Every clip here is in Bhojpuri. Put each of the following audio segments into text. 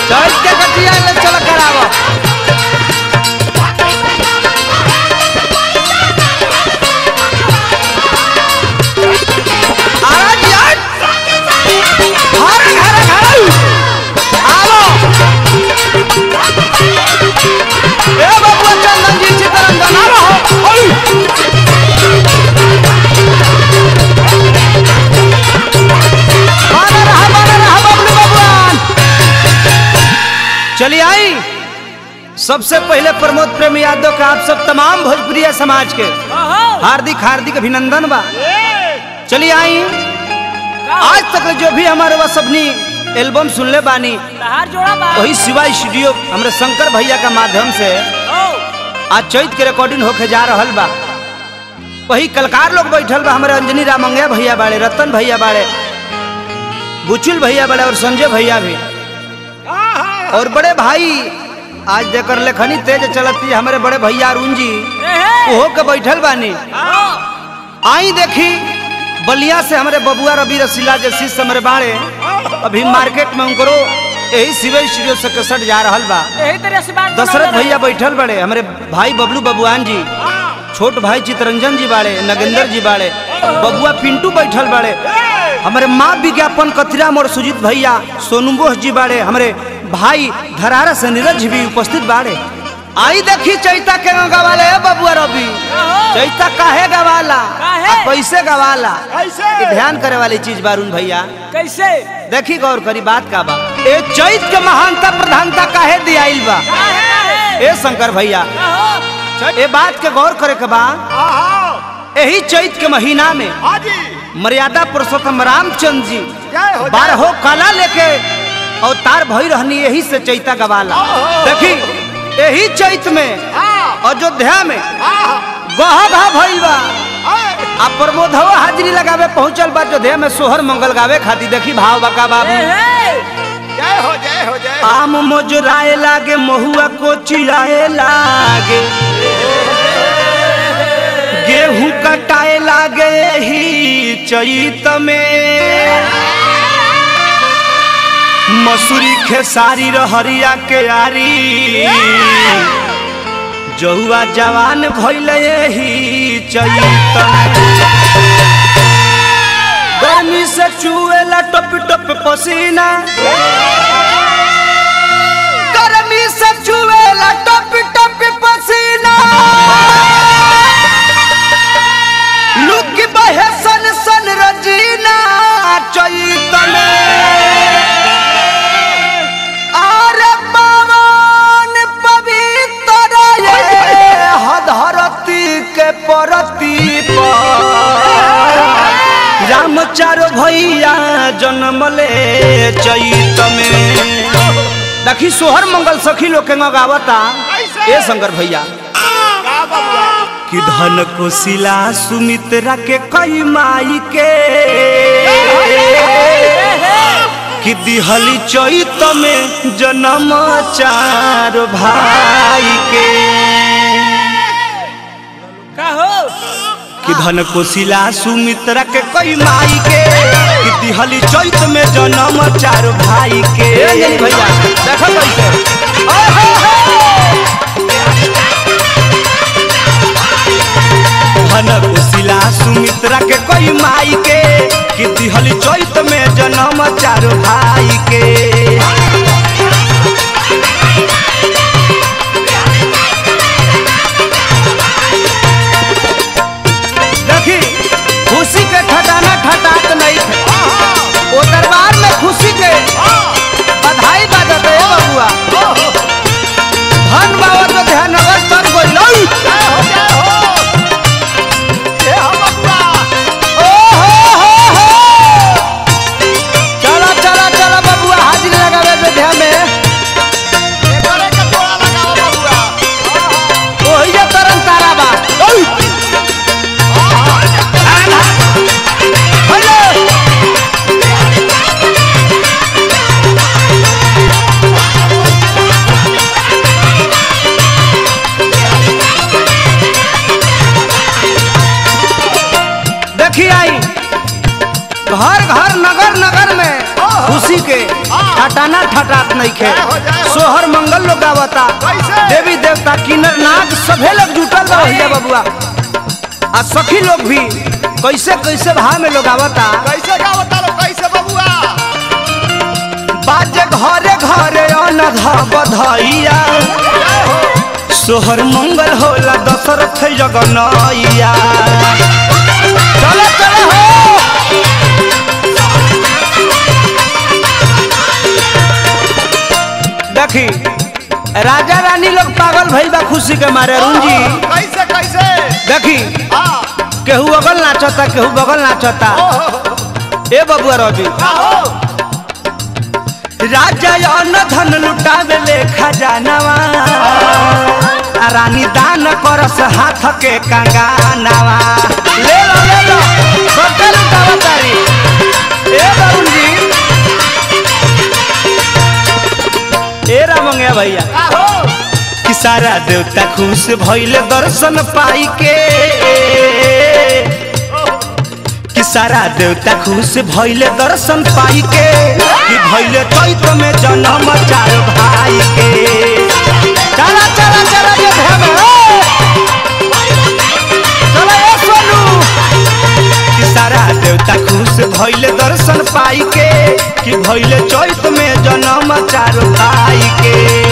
चैत के कटिया ले चल करावो आवाज यार हर घर घर आओ ए बाबू चंदन जी चितरंजन आ रहो ओय बना रहा बना रहा बबलू बबुआन चलिए आई सबसे पहले प्रमोद प्रेम यादव का आप सब तमाम भोजपुरिया समाज के हार्दिक हार्दिक अभिनंदन बा चलिए आई आज तक जो भी हमारे वह सबनी एल्बम सुनले बानी तहार जोड़ा बा वही शिवा स्टूडियो हमारे शंकर भैया का माध्यम से ओ आज चैत के रिकॉर्डिंग होके जा रहल बा वही कलकार लोग बैठल बा हमारे अंजनी रामंगया भैया बाड़े रतन भैया बाड़े बुचुल भैया बाड़े और संजय भैया भी और बड़े भाई आज जेकर लेखनी तेज चलती है हमारे बड़े भैया अरुण जी एहे ओहो के बैठल बानी ओ आई देखी बलिया से हमारे बबुआ रवि रसीला के शिष्य हमारे बाड़े अभी मार्केट में उनको यही सिविल स्टूडियो से कसट जा रहल बा यही तरह से बात दशरथ भैया बैठल बड़े हमारे भाई बबलू बबुआन जी छोट भाई चितरंजन जी बाड़े नगेंद्र जी बाड़े बबुआ पिंटू बैठल बाड़े हमारे माँ विज्ञापन कथिरा मोर सुजीत भैया सोनू बोस जी बाड़े हमारे भाई धरारा से नीरज जी भी उपस्थित बाड़े आई देखी चैता के गवाले है बबुआ रवि चैता काहे गवाला काहे? आ कैसे गवाला कैसे? ये ध्यान करे वाली चीज बारून भैया कैसे देखी गौर करी बात का बा ए चैत के महानता प्रधानता काहे दियाइल बा काहे काहे ए शंकर भैया ओहो ए बात के गौर करे के बा आहा यही चैत के महीना में हाजी मर्यादा पुरुषोत्तम रामचंद्र जी जय हो जय बारहो कला लेके अवतार भई रहनी यही से चैता गवाला ओहो। देखी यही चैत में हाँ अयोध्या में आहा गहा घा भइल बा आए, आ प्रमोदवा हाजिरी लगावे पहुंचल बा अयोध्या में सोहर मंगल गावे खातिर देखी भाव बका बाबू एहे जय हो जय हो जय हो आम मोजराए लागे महुआ को चिराए लागे गेहूं कटाए लागे ही चैत में मसूरी खेसारी रहरिया के आरी जहुआ जवान भइल ही चैत में गर्मी से चुएला टप टप पसीना गर्मी से चुएला टप टप पसीना लुक बहे सन सन रजीना चैत में अरे पवन पवित्र ये धरती के परती पर रामचारो भैया जन्मले चैत में देखी सोहर मंगल सखी लोग के गावता ए शंकर भैया का बबुआ कि धन कोशिला सुमित्रा के कई माई के कि दिहली चैत में जन्म चार भाई के का हो कि धन कोशिला सुमित्रा के कई माई के कि दिहली चैत में जन्म चार भाई के भैया देखो कैसे ओहो हो। धन कोशिला सुमित्रा के कई माई के कि दिहली चैत में जन्म चार भाई के देखी खुशी के ठटाना ठटात नहीं थे वो दरबार में खुशी के बधाई बाजत है बबुआ धन बाबा तो ध्यान नगर तर गइल जय हो जय हो ए हो बबुआ ओ हो हो हो चला चला चला बबुआ हाजिरी लगावे पे ध्यान में एकरे के तोड़ा लगाओ बबुआ ओही जे तरन तारा बा हेलो देखी आई घर घर नगर नगर में खुशी के घटाना ठटात नहीं खे जय हो, जय हो। सोहर मंगल लोग गावता कैसे? देवी देवता किन्नर नाग सभे लोग जुटल बा भैया बबुआ आ सखी लोग भी कैसे कैसे भाव में लोग आवता कैसे गावता लो कैसे बबुआ बाजे घरे घरे अनघ बधैया जय हो सोहर मंगल होला दशरथ जगनैया चलो चलो हो देखी राजा रानी लोग पागल भइल बा खुशी के मारे अरुण जी कैसे कैसे देखी हाँ केहू अगल नाचता केहू बगल नाचता ए बबुआ रवि आहो राजा अन्न धन लुटावे ले खजानवा आ रानी दान करस हाथ के कंगानवा ले लो ले लो सबके लुटावा तारी ए वरुण जी ए रामंगे भैया आहो कि सारा देवता खुश भइले दर्शन पाई के कि सारा देवता खुश भइले दर्शन पाई के कि भइले चैत में जन्म चार भाई के चला चला चला ये भेम चला ए सोनू कि सारा देवता खुश भइले दर्शन पाई के कि भइले चैत में जन्म चार भाई के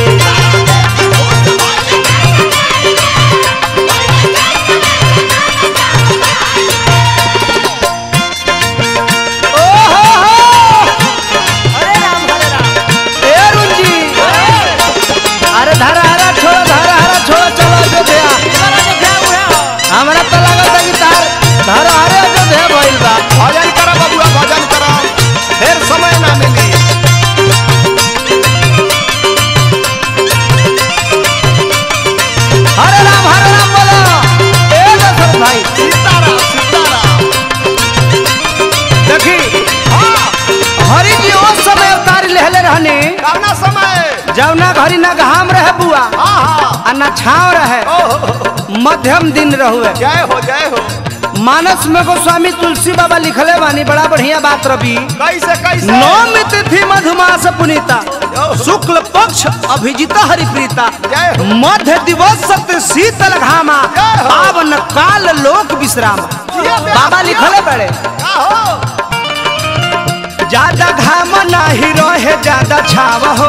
अरे राम हरे राम ए रुंजी अरे धारा हरा छोड़ो धारा हरा छोड़ो चलो अयोध्या इधर आ जो क्या हुआ हमरा तो लगता कि तार धारा हरे अयोध्या भइल बा भजन करो बबुआ भजन करो फिर समय ना मिली हरे राम हरे राम बोलो ए दशरथ भाई सीताराम सीताराम देखी हरि जी उस समय अवतार लेहले रहने कौना समय जब ना घरी ना घाम रहे बुआ हाँ हाँ आ ना छाव रहे ओहो मध्यम दिन रहुए जय हो जय हो मानस में गोस्वामी तुलसी बाबा लिखले बानी बड़ा बढ़िया बात रवि कैसे कैसे नौमी तिथि मधुमास पुनीता शुक्ल पक्ष अभिजिता हरिप्रीता जय हो मध्य दिवस सत्य शीतल घामा जय हो। पावन काल लोक विश्राम जिया बे, बाबा लिखले बड़े आहो ज्यादा घाम नाही रहे ज्यादा छाव हो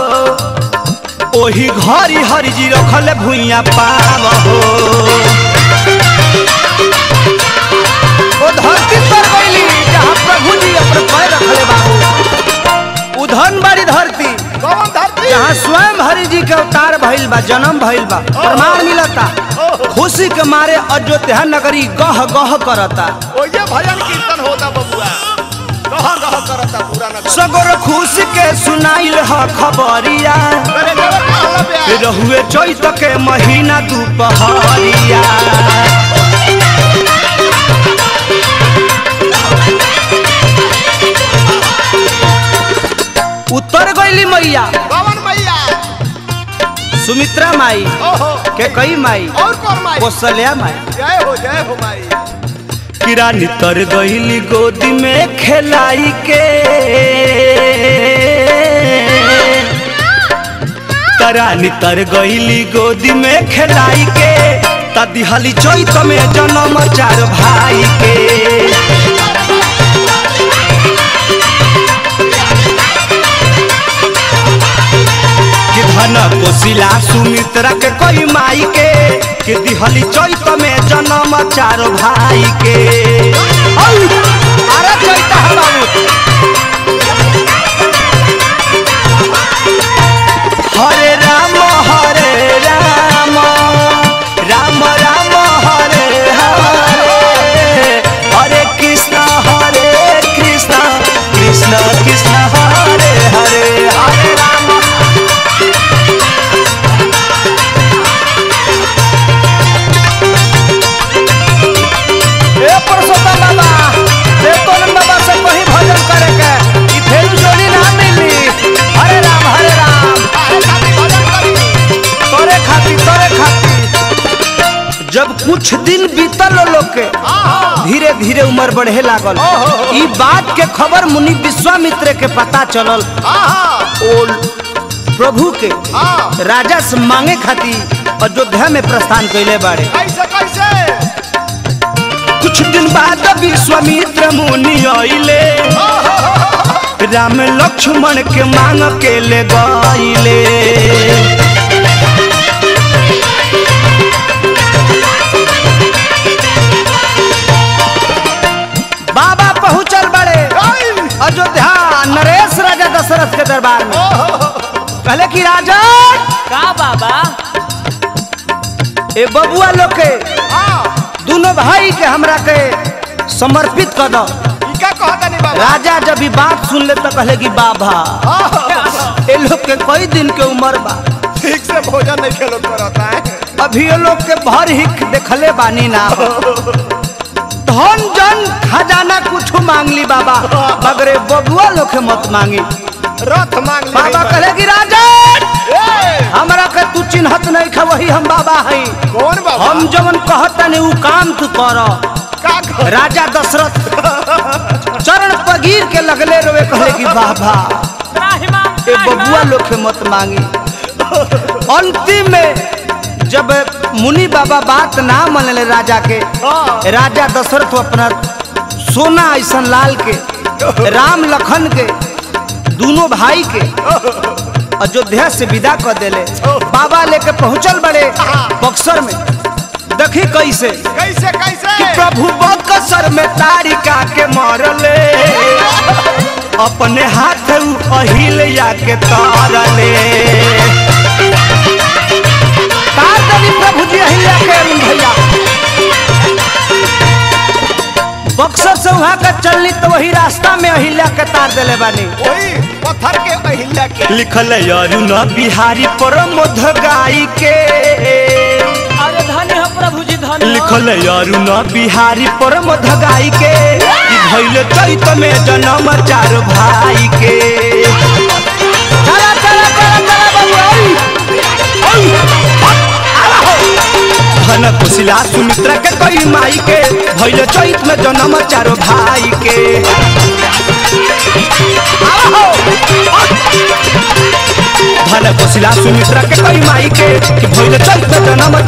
ओही घरी हरि जी रखले भुइया पाव हो ओ धरती पर गईली जहाँ प्रभु जी अपने पैर रखले बाबू उधन बाड़ी धरती कौन धरती जहाँ स्वयं हरि जी के अवतार भइल बा जन्म भइल बा प्रमाण मिलता खुशी के मारे अयोध्या नगरी गह गह करता ओये भजन कीर्तन होता बबुआ कहाँ कहाँ करता पूरा नगर सगोर खुशी के सुनाइल ह खबरिया मेरे जबर कहला बे रहुए चैत के महीना दुपहरिया उत्तर गईली मैया कौन मैया सुमित्रा माई ओहो के कई माई और कौन माई कौशल्या माई जय हो जय हो माई किरानी तर गईली गोदी में खेलाई के तरानी तर गईली गोदी में खेलाई के तदिहली चैत में जन्म चार भाई के कि धन कोशिला सुमित्रा के कोई माई के कि दिहली चैत में जन्म चार भाई के औ, अरे चैत है बाबू हरे राम हरे राम राम राम हरे हरे हरे कृष्ण हरे कृष्ण कृष्ण कृष्ण हरे हरे हरे राम ए पुरुषोत्तम बाबा देवतोनंद बाबा से कहीं भजन करे के ई फेरू जोड़ी ना मिली हरे राम हरे राम काहे खातिर भजन करी तोरे खाती तोरे खाती जब कुछ दिन बीतल लोग के आहा धीरे धीरे उम्र बढ़े लागल ओहो। ई बात के खबर मुनि विश्वामित्र के पता चलल आहा ओ प्रभु के हाँ राजा से मांगे खातिर अयोध्या में प्रस्थान कैले बाड़े कैसे कैसे कुछ दिन बाद विश्वामित्र मुनि आइले राम लक्ष्मण के मांग के ले गइले बाबा पहुंचल बड़े अयोध्या नरेश राजा दशरथ के दरबार में कहले कि राजा का बाबा ए बबुआ लोग के हाँ दोनों भाई के हमरा के समर्पित कर दो ई का कहता नहीं बाबा राजा जब ई बात सुन ले तो कहले कि बाबा ए लोग के कई दिन के उम्र बा ठीक से भोजन नहीं खेलो करता है अभी ये लोग के भर हिक देखले बानी ना धन जन खजाना कुछ मांग ली बाबा मगर ए बबुआ लोग के मत मांगी रथ मांग ले बाबा कहले कि राजा ए, हमरा के तू चिन्हत नहीं खा वही हम बाबा हई कौन बाबा हम जवन कहतनी उ काम तू कर का कह- राजा दशरथ चरण पगीर के लगले रोए कहले कि बाबा त्राहिमाम ए बबुआ लोग के मत मांगी अंतिम में जब मुनि बाबा बात ना मनले राजा के हाँ। राजा दशरथ अपना सोना ऐसन लाल के राम लखन के दोनों भाई के अयोध्या से विदा कर देले बाबा लेके पहुंचल बड़े बक्सर में देखी कैसे कैसे कैसे कि प्रभु बक्सर में तारिका के मरले अपने हाथ उ अहिल्या के तारले तार देली प्रभु जी अहिल्या के अरुण भैया बक्सर से वहां का चलनी तो वही रास्ता में अहिल्या के तार देले बानी वही पत्थर के अहिल्या के लिखल अरुण बिहारी परमोध गाई के अरे धन्य हो प्रभु जी धन्य हो। लिखल अरुण बिहारी परम धगाई के कि भइल चैत में जन्म चार भाई के चला चला चला चला बाबू आई आई आला हो धन कुशिला सुमित्रा के कई माई के भइल चैत में जन्म चार भाई के आला हो धन कुशिला सुमित्रा के कई माई के कि भइल चैत में जन्म